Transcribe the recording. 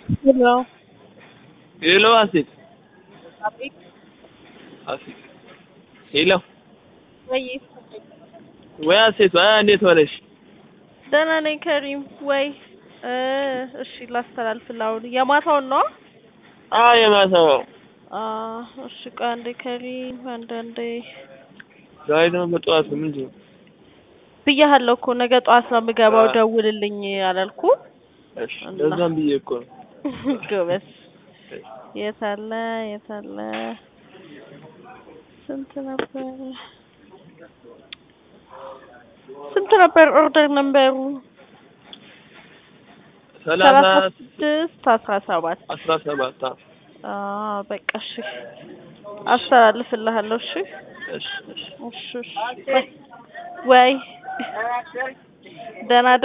Hello. ሄሎ አሴት አቤት። አሴት ሄሎ ወይ ወይ አሴት ወይ እንዴት ሆነሽ? ደህና ነኝ ከሪም። ወይ እ እሺ ላስተላልፍልህ አሁን የማታውን ነው? አ የማታው አ እሺ ቆይ አንዴ ከሪም አንዳንዴ ዛሬ ደግሞ በጠዋት ነው ምንድን ነው? ብያለሁ እኮ ነገ ጠዋት ነው የምገባው አ- ደውልልኝ አላልኩ? እሺ ለዛም ብዬ እኮ ነው። ጎበዝ። የት አለ የት አለ? ስንት ነበር ስንት ነበር ኦርደር ነምበሩ? ሰላሳ ሰላሳ ስድስት አስራ ሰባት አስራ ሰባት አዎ። አዎ በቃ እሺ አስተላልፍልሃለሁ። እሺ እሺ እሺ እሺ እሺ ወይ ወይ ደህና